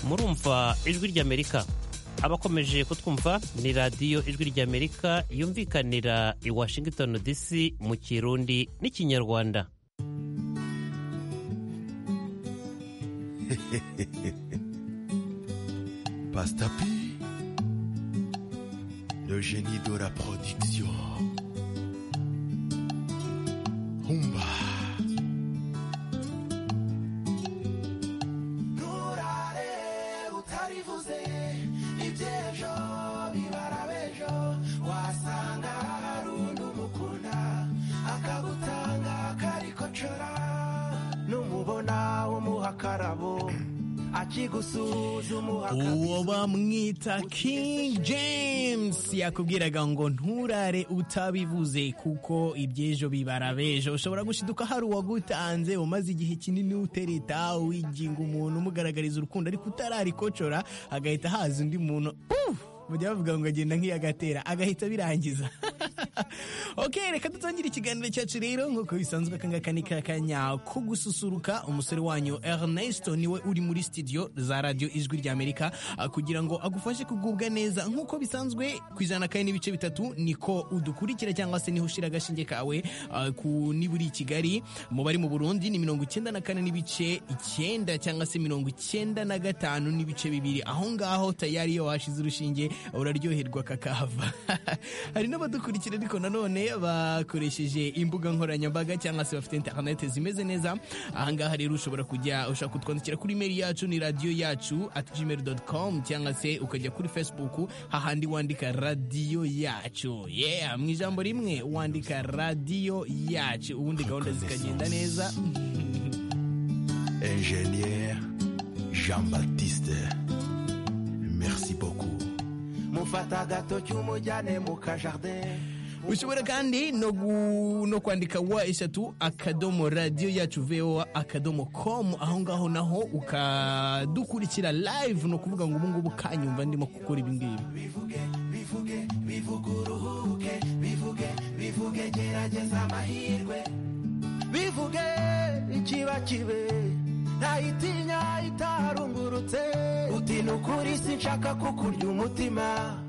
murumva ijwi ry'amerika abakomeje kutwumva ni radiyo ijwi ry'amerika yumvikanira i washington dc mu kirundi n'ikinyarwanda Pastor P, le génie de la production. Humba. nturare utarivuze iby'ejo bibara b'ejo wasanga hari undi umukunda akagutanga karikocora numubona umuha akarabo akigusuhuza umuha uwo bamwita king james yakubwiraga ngo nturare utabivuze kuko ibyejo bibara bejo ushobora gushiduka hari uwagutanze umaze igihe kinini utereta wiginga umuntu umugaragariza urukundo ariko utararikocora agahita haza undi muntu Uf! bajya bavuga ngo agenda nk'iyagatera agahita birangiza ok reka dutangire ikiganiro cyacu rero nk'uko bisanzwe akangaka ni kakanya ko gususuruka umusore wanyu ernesto niwe uri muri studio za radiyo ijwi ry'amerika ah, kugira ngo agufashe kugubwa neza nk'uko bisanzwe ku ijana kane n'ibice bitatu niko udukurikira cyangwa se niho ushyira agashinge kawe ah, ku niba uri i kigali mu bari mu burundi ni mirongo icyenda na kane n'ibice icyenda cyangwa se mirongo icyenda na gatanu n'ibice bibiri aho ngaho tayari iyo washize urushinge uraryoherwa kakahava hari n'abadukurikira ariko nanone bakoresheje imbuga nkoranyambaga cyangwa se bafite interinete zimeze neza ahangaha rero ushobora kujya ushaka kutwandikira kuri imeri yacu ni radiyo yacu at gmail com cyangwa se ukajya kuri facebook hahandi wandika radiyo yacu yeah mu ijambo rimwe wandika radiyo yacu ubundi gahunda zikagenda neza Ingénieur Jean-Baptiste. Merci beaucoup. mufata gato cy'umujyane mu kajardin ushobora kandi no, gu, no kwandika wa eshatu akadomo radiyo yacu voa akadomo com aho ngaho naho ukadukurikira live ni ukuvuga ngo ubungubu kanyumva ndimo gukora ibingibi bivuge bivuge bivuge uruhuke bivuge bivuge gerageza amahirwe bivuge ikiba kibe ntayitinya itaharungurutse uti ni ukuri sinshaka kukurya umutima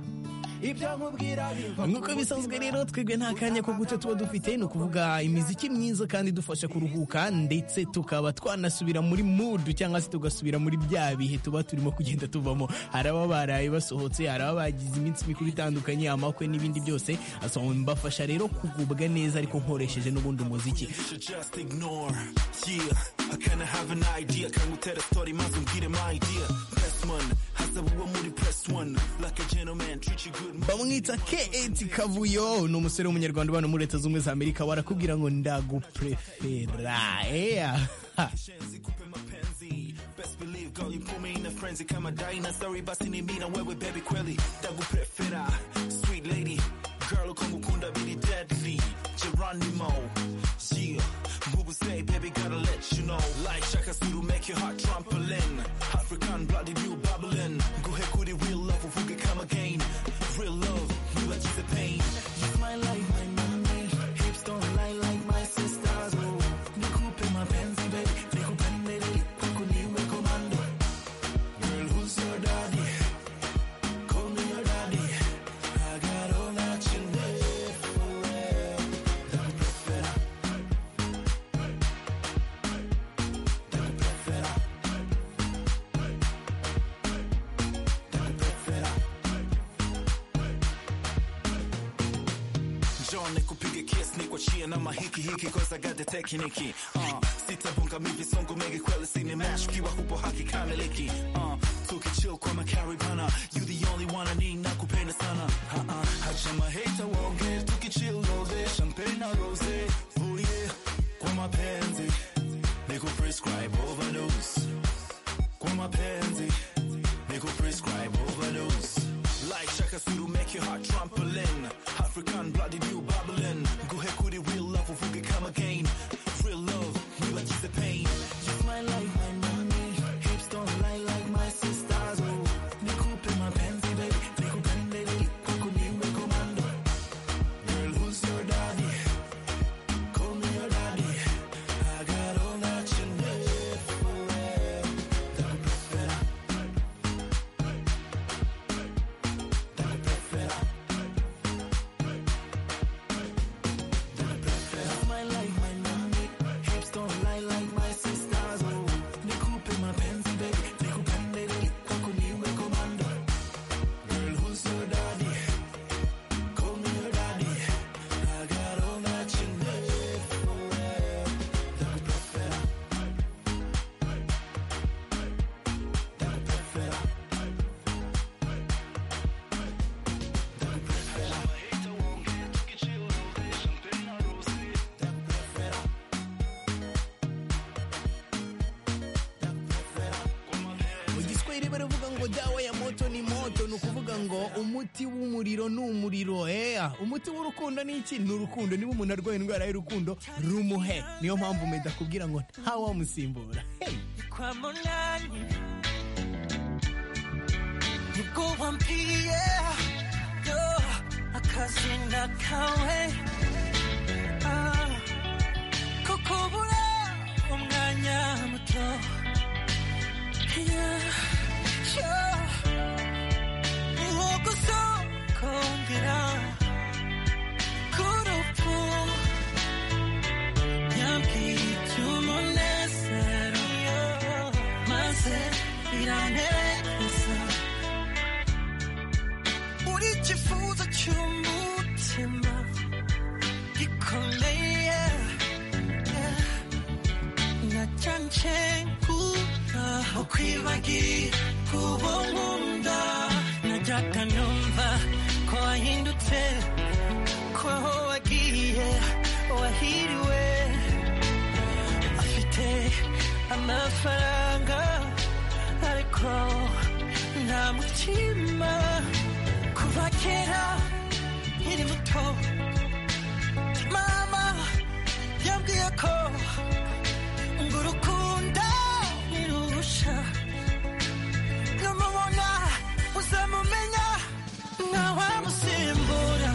ibyo nkubwira biva nk'uko bisanzwe rero twebwe nta kanya ko guca tuba dufite ni ukuvuga imiziki myiza kandi idufasha kuruhuka ndetse tukaba twanasubira muri mudu cyangwa se tugasubira muri bya bihe tuba turimo kugenda tuvamo hari ababa baraye basohotse hari ababa bagize iminsi mikuru itandukanye amakwe n'ibindi byose asaba mbafasha rero kugubwa neza ariko nkoresheje n'ubundi umuziki should just ignore. Yeah, I kinda have an idea. Can we tell a story? Must get my idea. Best man, has a woman press one. Like a gentleman, treat you good. bamwita keeti kavuyo ni umusore w'umunyarwanda ubana muri leta z'ubumwe za amerika barakubwira ngo ndaguprefera yeah. Shenzi, coupe my penzi. Best believe, girl, you put me in a frenzy. Come a dina, sorry, but in me, now where with baby quelly. Double prefera, sweet lady. Girl, come kunda be the deadly. Geronimo, yeah. Google say, baby, gotta let you know. Like Shaka Suru, make your heart trampoline. African blood, if you babbling. Go ahead, could it real love, if we could come again. Real love, you are just a pain. It's my life, my mommy. Hips don't lie like my sisters. Oh, Nikupe mapenzi, baby. Nikupendele, kwako niwe komando. Girl, who's your daddy? Call me your daddy. I got all that you need for real. Don't prefer John nikupige kiss nikuachie na mahiki hiki cause I got the technique uh, sitabunga mimi songo mengi kweli sini match kiwa hupo haki kamiliki uh, tukichill kwa makaribana you the only one I need nakupenda sana uh -uh, hacha mahita waonge tukichill all day champagne na rose oh yeah kwa mapenzi niku prescribe overdose kwa mapenzi Nico prescribe overdose Like Shaka Suru make your heart trampoline African blood in you babbling Go ahead could it real love if we could come again Real love, we like just the pain Just my life, my money Hips don't lie like my sisters Oh, Nico pay my pensi baby Nico pendele, Coco niwe commando Girl, who's your daddy? Call me your daddy I got all that you need for real Don't prefer mbere uvuga ngo dawa ya moto ni moto ni ukuvuga ngo umuti w'umuriro ni umuriro eya umuti w'urukundo ni iki ni urukundo niba umuntu arwaye indwara y'urukundo rumuhe niyo mpamvu meda kubwira ngo ntawamusimbura Hey! kwa munani nibwo wampiriye yo akazina kawe Ah, ko kubura umwanya muto Yeah, yeah. niho gusa kongera k'urupfu yambwiye iby'umunezero maze biranezeza uri ikifuzo cy'umutima gikomeye nacanje kuba ukwibagira kuba nkunda najyaga numva ko wahindutse ko aho wagiye wahiriwe afite amafaranga ariko nta mutima kuva kera nkiri muto mama yambwiye ko ngo urukundo ntirurusha namubona uzamumenya ntawamusimbura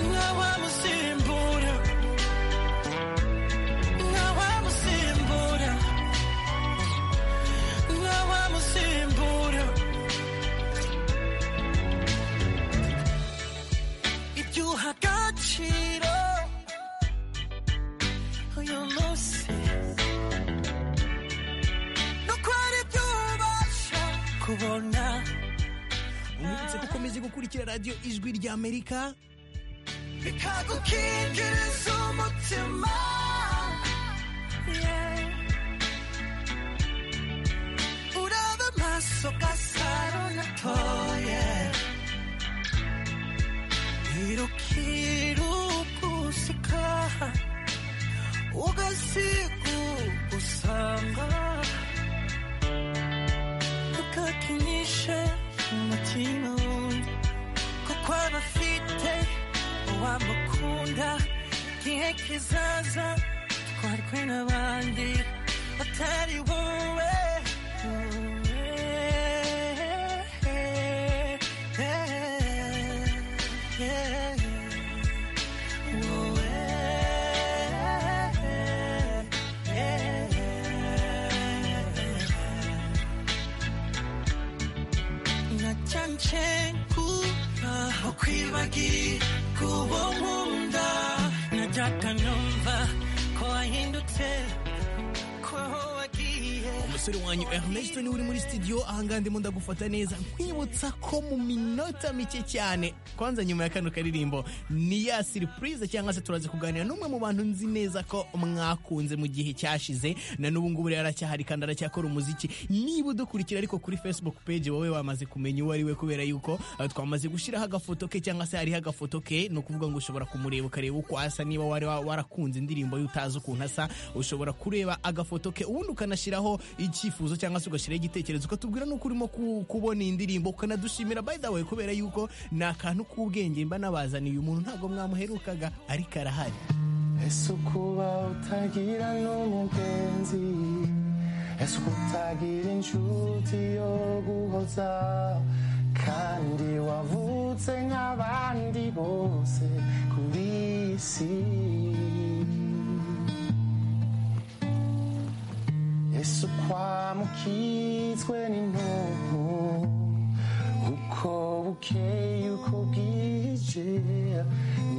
ntawamusimbura ntawamusimbura ntawamusimbura ibyo uha agaciro uyu munsi nuko ari byo ubasha kubona Umutse ko ukomeje gukurikira radiyo ijwi ry'amerika bikagukingiriza umutima Yeah. uraba amaso gasaro natoye irukirugusika ugasigugusanga ukakinishe umutima wundi kuko aba afite uwamukunda igihe kizaza twarwe n'abandi batari wowe nacyancengura ukwibagira kuba nkunda najyaga numva ko wahindutse ko aho wagiye umusore wanyu Ernest niwe uri muri studio ahangaha ndimo ndagufata neza nkwibutsa ko mu minota mike cyane kwanza nyuma ya kano karirimbo ni ya surprise cyangwa se turaza kuganira n'umwe mu bantu nzi neza ko mwakunze mu gihe cyashize na n'ubu ngubu rero aracyahari kandi aracyakora umuziki niba udukurikira ariko kuri facebook page wowe wamaze kumenya uwo ari we kubera yuko eh, twamaze gushyiraho agafoto ke cyangwa se hariho agafoto ke ni ukuvuga ngo ushobora kumureba ukareba uko asa niba wari wa- warakunze indirimbo ye utazi ukuntu asa ushobora kureba agafoto ke ubundi ukanashyiraho icyifuzo cyangwa se ugashyiraho igitekerezo ukatubwira n'uko urimo ku- kubona iyi ndirimbo ukanadushimira by the way kubera yuko ni akantu k'ubwenge mba nabazaniye umuntu ntabwo mwamuherukaga ariko arahari ese ukuba utagira n'umugenzi ese ukutagira inshuti yo guhoza kandi wavutse nk'abandi bose kuri iyi si ese ukwamukitswe n'intuntu uko bukeye uko bwije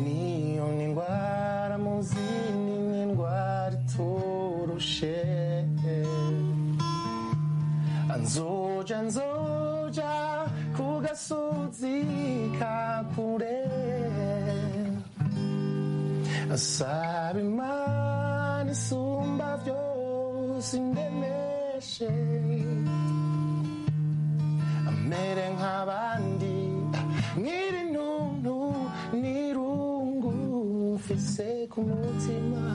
niyo ni indwara muzi ni n'indwara iturushe nzoja nzoja ku gasozi ka kure asaba imana isumba byose indemeshe amere nk'abandi nkiri ntuntu n'irungu mfise ku mutima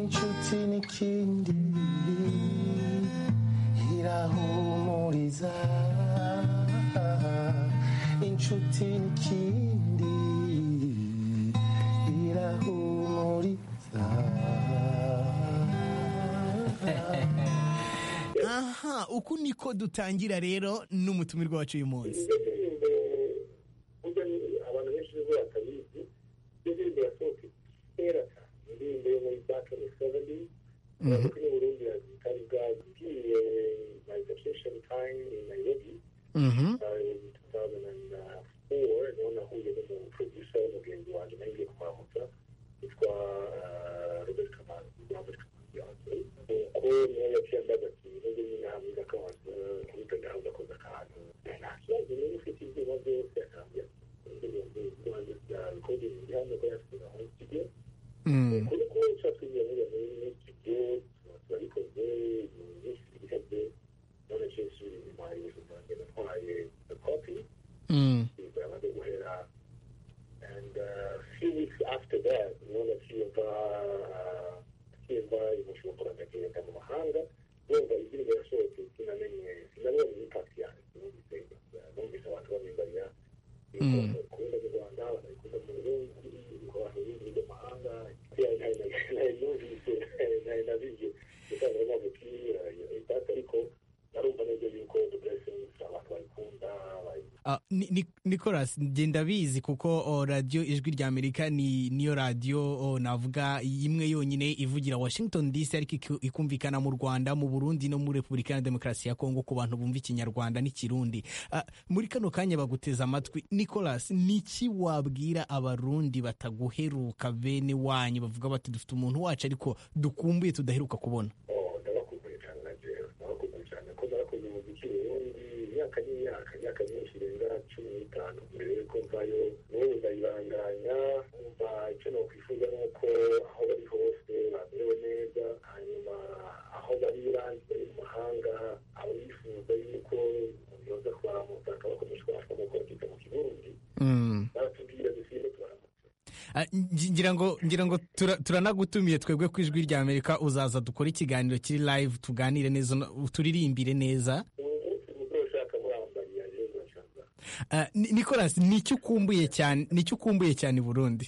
inshuti n'ikindi irahuha inshuti n'ikindi irahumuriza aha uku niko dutangira rero n'umutumirwa wacu uyu munsi indirimbo burya ni abantu benshi nibwo batabizi iyo ndirimbo yasohotse kera cyane indirimbo yo muri bakeni seveni ariko ni burundi yazitari bwagiye my vacation time in nairobi in 2004 niho nahuye n'umu producer w'umugenzi wanjye nagiye kumamuta witwa ah, robert kamanzi robert kamanzi yanjye nuko niho yaciye ambaza ati nubwo nyine hamwe akabanza kubita ndahuza koza akantu nta kibazo niba ufite ibyuma byose akambwira ati indirimbo ibyuma bya recording hano ko yasize aho studio kuri kubenshi batwigiye muri iyo muri studio tuba turabikoze ibintu byinshi bihebye none cyose biri inyuma y'inzu zanjye natwaye kopi ibyo amaze guhera and uh, few weeks after that none cyumva cyumva imushobora ndagenda mu mahanga yumva indirimbo yasohotse sinamenye sinabonye impact yayo sinumvise numvise abantu bamwimbarira kubona mu rwanda barabikunda mu burundi abantu b'indirimbo mahanga nari nayumvise nari nabiye gutanga amavuki impact ariko narumva neza yuko the blessings abantu bayikunda bayi Ah, Ni- Ni- nicolas ngenda bizi kuko oh, radiyo ijwi rya amerika ni niyo radiyo oh, navuga imwe yonyine ivugira washington dc ariko iku- ikumvikana mu rwanda mu burundi no muri repubulika ya demokarasi ya kongo ku bantu bumva ikinyarwanda n'ikirundi Ah, muri kano kanya baguteza amatwi nicolas niki wabwira abarundi bataguheruka bene wanyu bavuga bati dufite umuntu wacu ariko dukumbuye tudaheruka kubona Oh, ndarakumbuye cyane na jewe ndarakumbuye cyane ko narakoze umuziki ubundi imyaka n'imyaka imyaka myinshi irenga cumi n'itanu mbere yuko mvayo n'ubu ndayibanganya umva icyo nokwifuza ni uko aho bari hose bamerewe neza hanyuma aho bari bandi bari mu mahanga abifuza yuko yoza kubaramutaka bakomeje kubashwa mu kongera mu kirundi baratubwira dusinde tubaramutse Ah, ngi- ngira ngo ngira ngo tura- turanagutumiye twebwe ku ijwi rya amerika uzaza dukore ikiganiro kiri live tuganire neza no- turirimbire neza umunsi mukuru ushaka murambariya rero urashaka Ah, Ni- nicolas nicyo ukumbuye cyane nicyo ukumbuye cyane i burundi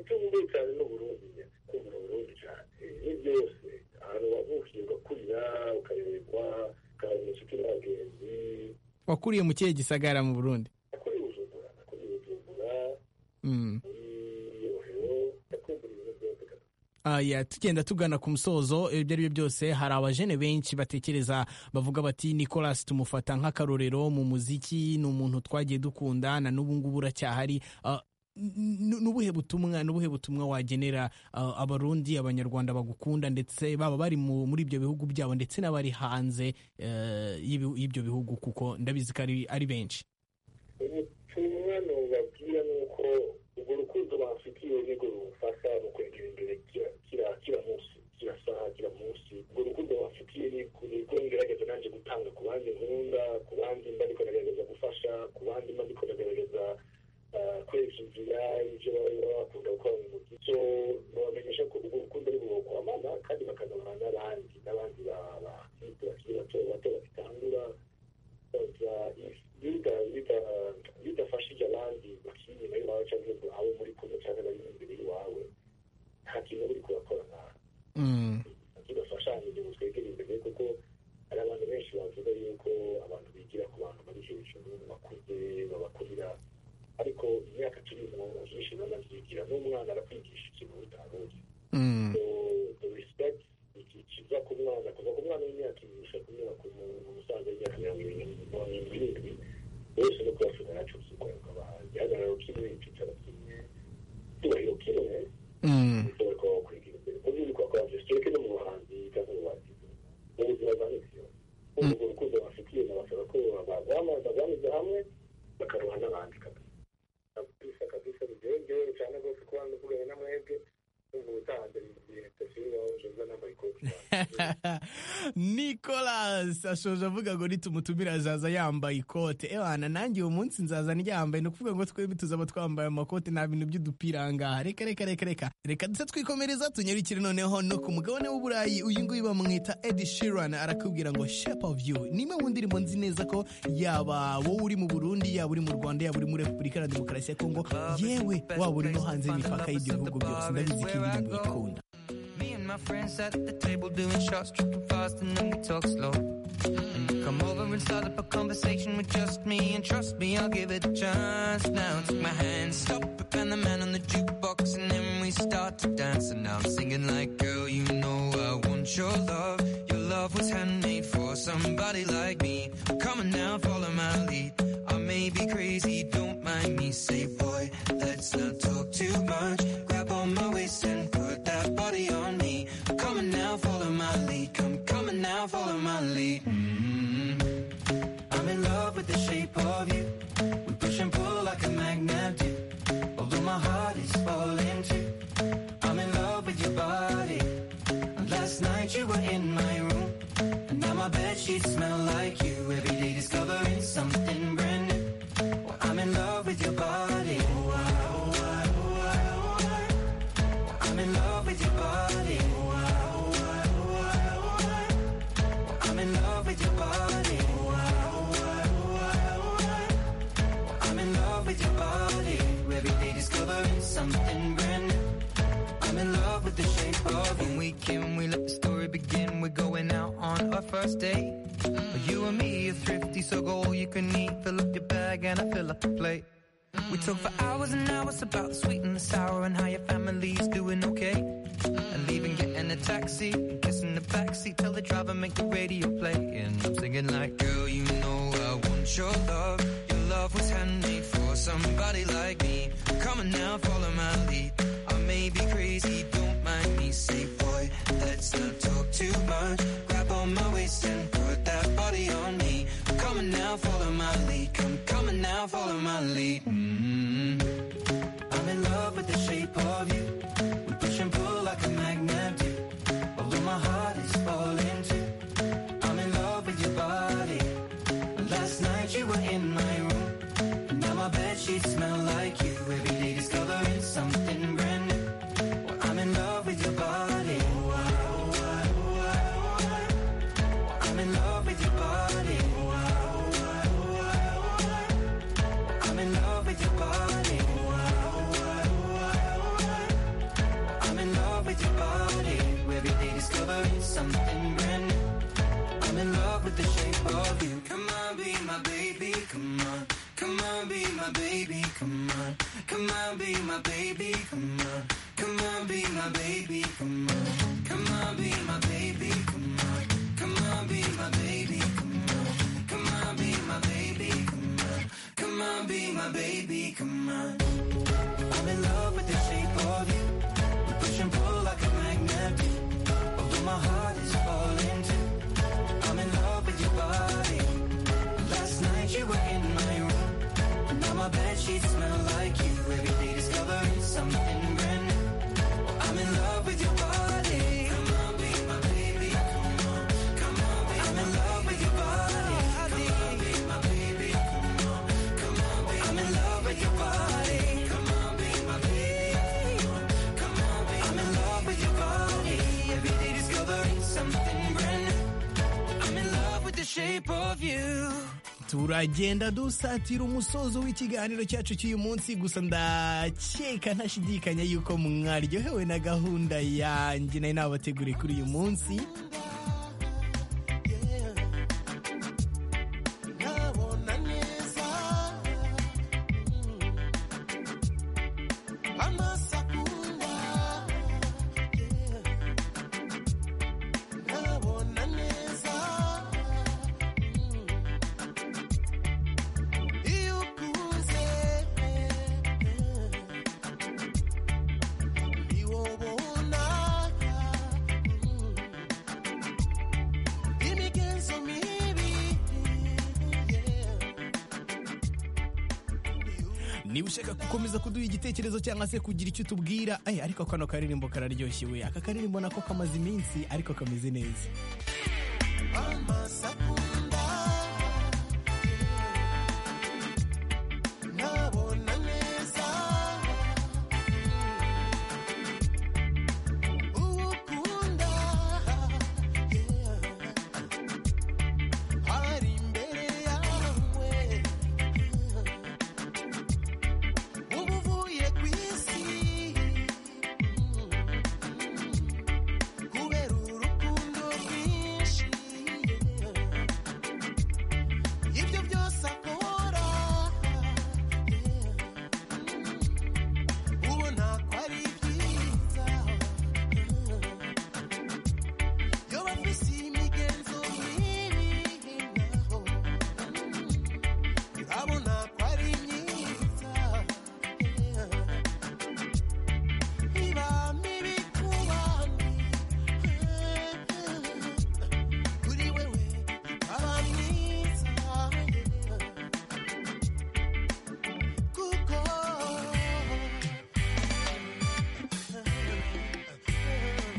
icyo ngumbuye cyane ni uburundi nyine kumva uburundi cyane ni byose ahantu wavukiye ugakurira ukayoberwa ukabona inshuti n'abagenzi wakuriye mu kihe gisagara mu burundi nakuriye ubujumbura nakuriye ubujumbura Mm. muri rohero ndakumva ibintu byose kabisa Ah, ya, tugenda tugana ku musozo ibyo ari byo byose hari abajene benshi batekereza bavuga bati nicolas tumufata nk'akarorero mu muziki ni umuntu twagiye dukunda na n'ubu ngubu uracyahari Ah, n- n- n'ubuhe butumwa n'ubuhe butumwa wagenera ah, abarundi abanyarwanda bagukunda ndetse baba bari mu- muri ibyo bihugu byabo ndetse n'abari hanze eh, y'ibi- y'ibyo bihugu kuko ndabizi ko ari ari benshi ubutumwa nubabwira ni uko urwo rukundo bamfitiye nirwo rumufasha mu kwegera imbere kira kira- kira munsi kira saha kira munsi urwo rukundo bamfitiye nirwo nirwo ngerageza nanjye gutanga ku bandi nkunda ku bandi mba niko nagerageza gufasha ku bandi mba niko nagerageza eh, kwereka inzira ibyo baba baba bakunda gukora mu muziki so babamenyesha ko urwo rukundo ari bukwamana kandi bakazabana n'abandi n'abandi ba- bakiri bakiri bato bato bagitangura iyo udafashije abandi bakiri inyuma y'iwawe cyangwa ngo abe muri kumwe cyangwa bari imbere y'iwawe nta kintu uba uri kurakora nabi Mm. tudafashanyije ngo twegere imbere kuko hari abantu benshi bavuga yuko abantu bigira ku bantu bari hejuru bakuze babakurira ariko imyaka turimo akenshi banabyigira n'umwana arakwigisha ikintu utaruzi Mm. the respect ikiza ku mwana kuva ku mwana w'imyaka ibiri kunyura ku mu- musaza w'imyaka mirongo irindwi mirongo irindwi n'irindwi bose no kubashobora yacuza ukwanga igihagararo kimwe icyicaro kimwe icyubahiro kimwe Mm. ushobora kuba wakwigira imbere mu by'ukuri kwakora byose kereke no mu buhanzi cyangwa mu buhanzi mu buzima bwa misi yose urwo rukundo bafitiye na bashobora ko bazamuza banyuze hamwe bakaruha n'abandi kabisa kabisa kabisa rugewe ngewe cyane rwose kuba ndavuganye na mwebwe numva ubutaha mbere igihe tutasubira aho nje mba nambaye ikoti nicolas ashoje avuga ngo nitumutumira azaza yambaye ikote ebana nanjye uwo munsi nzaza ryambaye ni ukuvuga ngo twembi tuzaba twambaye amakote nta bintu by'udupira aha ngaha reka reka reka reka reka ndetse twikomereza tunyarukire noneho no ku mugabane w'uburayi uyu nguyu bamwita edi shiran arakubwira ngo shape of you ni imwe mu ndirimbo nzi neza ko yaba wowe uri mu burundi yaba uri mu rwanda yaba uri muri repubulika ya demokarasi ya kongo yewe waba uri no hanze y'imipaka y'ibyo bihugu byose ndabizi ko iyi ndirimbo ikunda Me and my friends at the table doing shots, tripping fast, and then we talk slow. And you come over and start up a conversation with just me, and trust me, I'll give it a chance. Now take my hand, stop, and the man on the jukebox, and then we start to dance. And now I'm singing like, girl, you know I want your love. Your love was handmade for somebody like me. Come on now, follow my lead. I may be crazy, don't mind me. Say, boy, let's not talk too much. Grab on my waist and put that body on me. Come on now, follow my lead. Come, come on now, follow my lead. Mm. I'm in love with the shape of you. We push and pull like a magnet do. Although my heart is falling too. I'm in love with your body. And last night you were in my room. And now my bed sheets smell like you. Every day discovering something brand new. Well, I'm in love with your body. Oh, I, oh, I, oh, I, oh, I. Well, I'm in love with your body. Oh, I, oh, I, oh, I, oh, I. Well, I'm in love with your body. Oh, I, oh, I, oh, I, oh, I. Well, I'm in love with your body. Every day discovering something brand new. I'm in love with the shape of you. When we can, we let the story begin. We're going out on our first date. But you and me are thrifty, so go all you can eat. Fill up your bag and I fill up the plate. We talk for hours and hours about the sweet and the sour and how your family's doing okay. And leaving, getting a taxi, kissing the backseat, tell the driver make the radio play. And I'm singing like, girl, you know I want your love. Your love was handmade for somebody like me. Come on now, follow my lead. I may be crazy, don't mind me. Say, boy, let's not talk too much. Grab on my waist and put that body on me. Come on now, follow my lead. Come, come on now, follow my lead. Mm. I'm in love with the shape of you. We push and pull like a magnet do. Although my heart is falling too. I'm in love with your body. Last night you were in my room. And now my bed sheets smell like you. Every day discovering something brand new. Well, I'm in love with your body. Oh, I, oh, I, oh, I, oh, I. Well, I'm in love with your body. Oh, I, oh, I, oh, I, oh, I. Well, I'm in love with your body. Oh, I, oh, I, oh, I, oh, I. Well, I'm in love with your body. Every day discovering something brand new. I'm in love with the shape of you. Come on, be my baby, come on. Come on, be my baby, come on. Come on, be my baby, come on. Come on, be my baby, come on. Come on, be my baby, come on. Come on, be my baby, come on. Come on, be my baby, come on. Come on, be my baby, come on. I'm in love with the shape of you. We push and pull like a magnet. do. Although my heart is falling too. I'm in love with your body. Last night you were in my room. And now my bed sheets smell like you. Every day discovering something brand new. I'm in love with your body. Come on, be my baby. Come on, come on, be I'm in love with your body. Come on, be my baby. Come on, come on, be I'm in love with your body. Come on, be my baby. Come on, come on, be I'm in love with your body. Every day discovering something brand new. I'm in love with the shape of you. turagenda dusatira umusozo w'ikiganiro cyacu cy'uyu munsi gusa ndakeka ntashidikanya yuko mwaryohewe na gahunda yanjye nari nabateguriye kuri uyu munsi nkabona neza amaso akunda nkabona neza iyo ukuze niwo ubona imigenzo mibi niba ushaka gukomeza kuduha igitekerezo cyangwa se kugira icyo utubwira Ay, ariko kano karirimbo kararyoshye we aka karirimbo nako kamaze iminsi ariko kameze neza amasakunda nabona neza uwo ukunda hari imbere yawe uba uvuye ku isi kubera urukundo rwinshi ibyo byose akora ubona ko ari byiza iyo bafise imigenzo mibi naho urabona ko ari myiza iba mibi ku bandi kuri wewe ikaba myiza kuko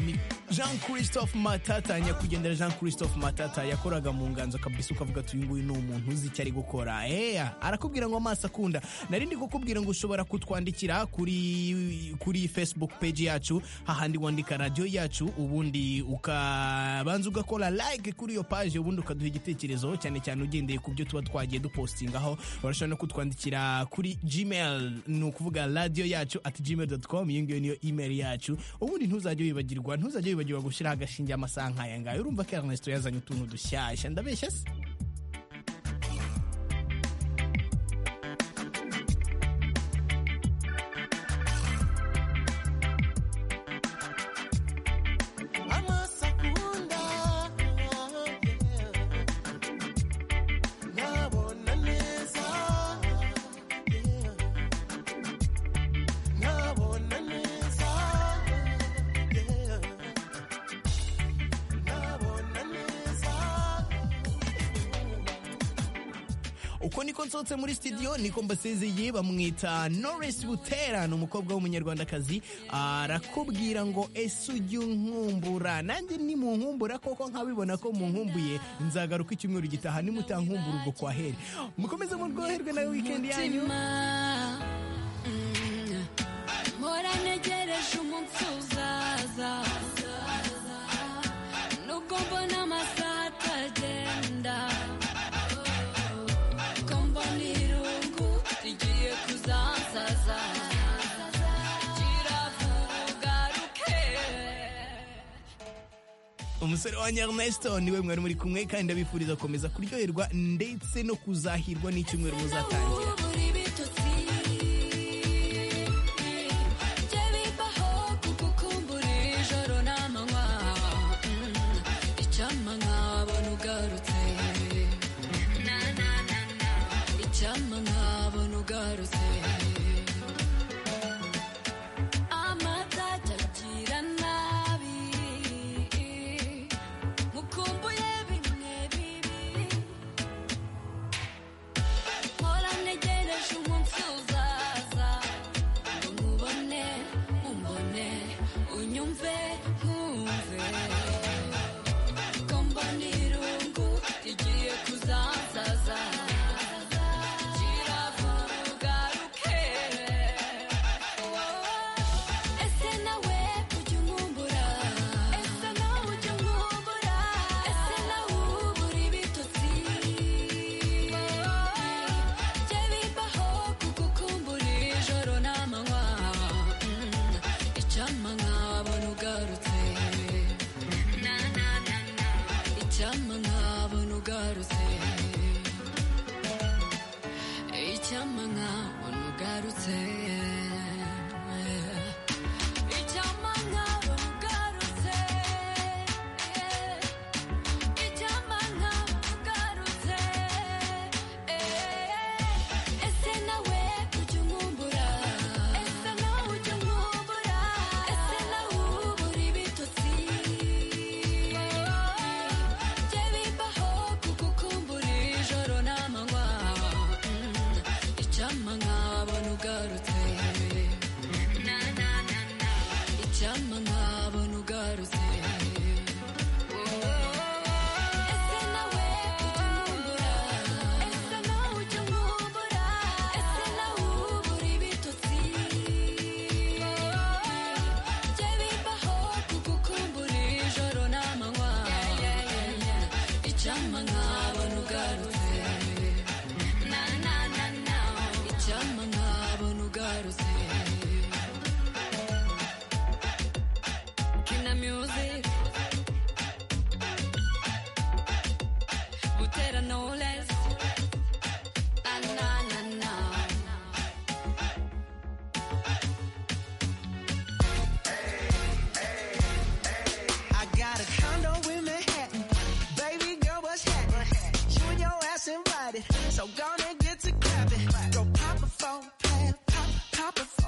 ni jean christophe matata nyakwigendera jean christophe matata yakoraga mu nganzo kabisa ukavuga ati uyu nguyu ni umuntu uzi icyo ari gukora eya arakubwira ngo amaso akunda nari ndi kukubwira ngo ushobora kutwandikira kuri kuri facebook page yacu hahandi wandika radiyo yacu ubundi ukabanza ugakora like kuri iyo page ubundi ukaduha igitekerezo cyane cyane ugendeye ku byo tuba twagiye dupostingaho urashobora no kutwandikira kuri gmail ni ukuvuga radiyo yacu at gmail dot com iyo ngiyo niyo email yacu ubundi ntuzajye wibagirwa ntuzajye wibagirwa gushyiraho agashinge amasaha nk'aya ngaya urumva ko Ernesto yazanye utuntu dushyashya ndabeshya se amasakunda nabona neza nabona neza nabona neza uko niko nsohotse muri studio niko mbasezeye bamwita Norris Butera ni umukobwa w'umunyarwandakazi arakubwira ngo ese ujye unkumbura nanjye nimunkumbura koko nkabibona ko munkumbuye nzagaruka icyumweru gitaha nimutankumbura ubwo kwa heri mukomeze muryoherwe na weekend yanyu mutima mpora ntegereje umunsi uzaza nubwo mbona amasaha atagenda ko mbona irungu rigiye kuzansaza kiravuga ugaruke umusore wanyu Ernesto niwe mwari muri kumwe kandi ndabifuriza gukomeza kuryoherwa ndetse no kuzahirwa n'icyumweru muzatangira mukumbuye bimwe bibi Mpora negera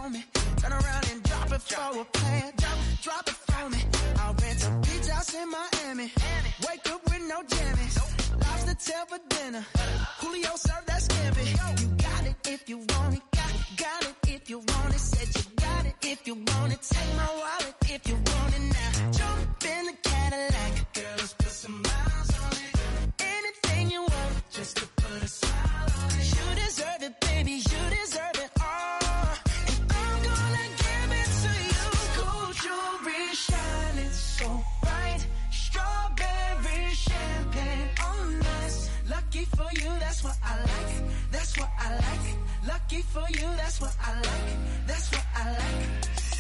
on me. Turn around and drop it for a plan. Drop, drop it for me. I'll rent a beach house in Miami. Wake up with no jammies. Lobster tail for dinner. Julio served that scampi. You got it if you want it. Got, got it if you want it. Said you got it if you want it. Take my wallet if you want it now. Jump in the Cadillac. Girl, let's put some miles on it. Anything you want, just to put a smile on it. You deserve it, baby. You deserve it all. And I'm gonna give it to you. Gold jewelry shining so bright. Strawberry champagne on us. Lucky for you, that's what I like. That's what I like. Lucky for you, that's what I like. That's what I like.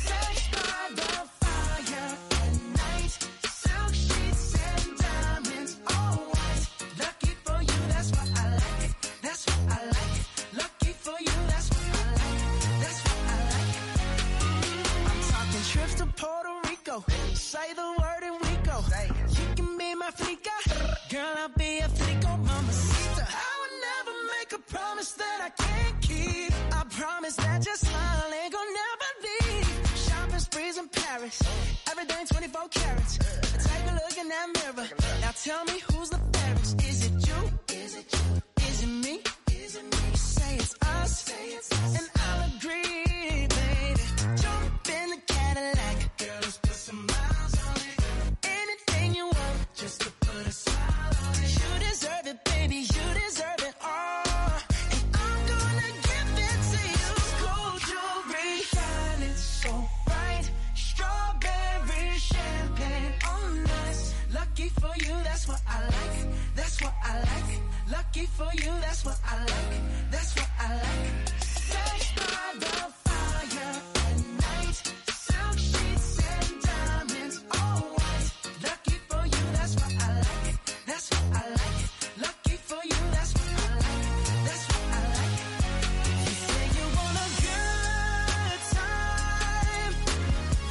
Sex by the fire at night. Silk sheets and diamonds, all white. Lucky for you, that's what I like. That's what I like. Lucky for you, that's what I like. That's what I like. I'm talking trips to Puerto Rico. Say the word and we go. You can be my flica. Girl, I'll be a flico, mamacita. I would never make a promise that I can't keep. I promise that your smile ain't gonna never leave. Shopping sprees in Paris. Everything 24 carats. Take a look in that mirror. Now tell me who's the fairest. Is it you? Is it you? Is it me? Is it me? Say it's us. Say it's us. And I'll agree, baby. Jump in the Cadillac. Girl, let's put some miles on it. Anything you want, just to put a smile on it. You deserve it, baby. You deserve it all. And I'm gonna give it to you. Gold jewelry shining so bright. Strawberry champagne on us. Lucky for you, that's what I like. That's what I like. Lucky for you, that's what I like. That's what I like. Sex by the fire at night. Silk sheets and diamonds, all white. Lucky for you, that's what I like. That's what I like. Lucky for you, that's what I like. That's what I like. You say you want a good time.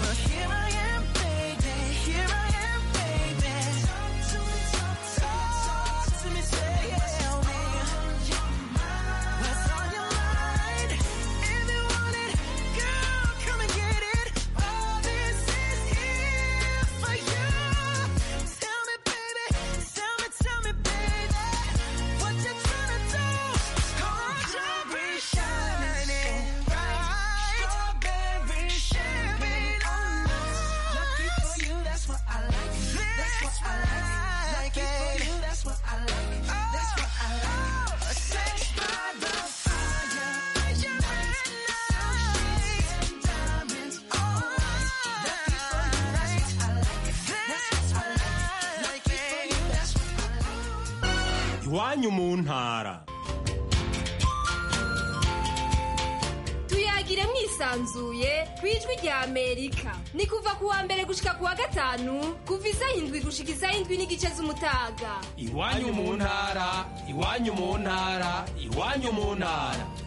Well, here I am, baby. Here I am, baby. Talk to me, talk to me, talk to me, tell me. What's on your mind? If you want it, girl, come and get it. All this is here for you. Tell me, baby. Tell me, tell me, baby. What you tryna do? Gold jewelry shining bright. Strawberry champagne on us. Lucky for you, that's what I like. That's what I like. Lucky for you, that's what I like. That's what I like. Sex by the fire. Diamonds on us. Lucky for you, that's what I like. That's what I like. Lucky for you, that's what I like. iwanyu mu ntara tuyagire mwisanzuye ku ijwi rya amerika ni kuva ku wa mbere gushika ku wa gatanu kuva isaha indwi gushika isaha indwi n'igice z'umutaga iwanyu mu ntara iwanyu mu ntara iwanyu mu ntara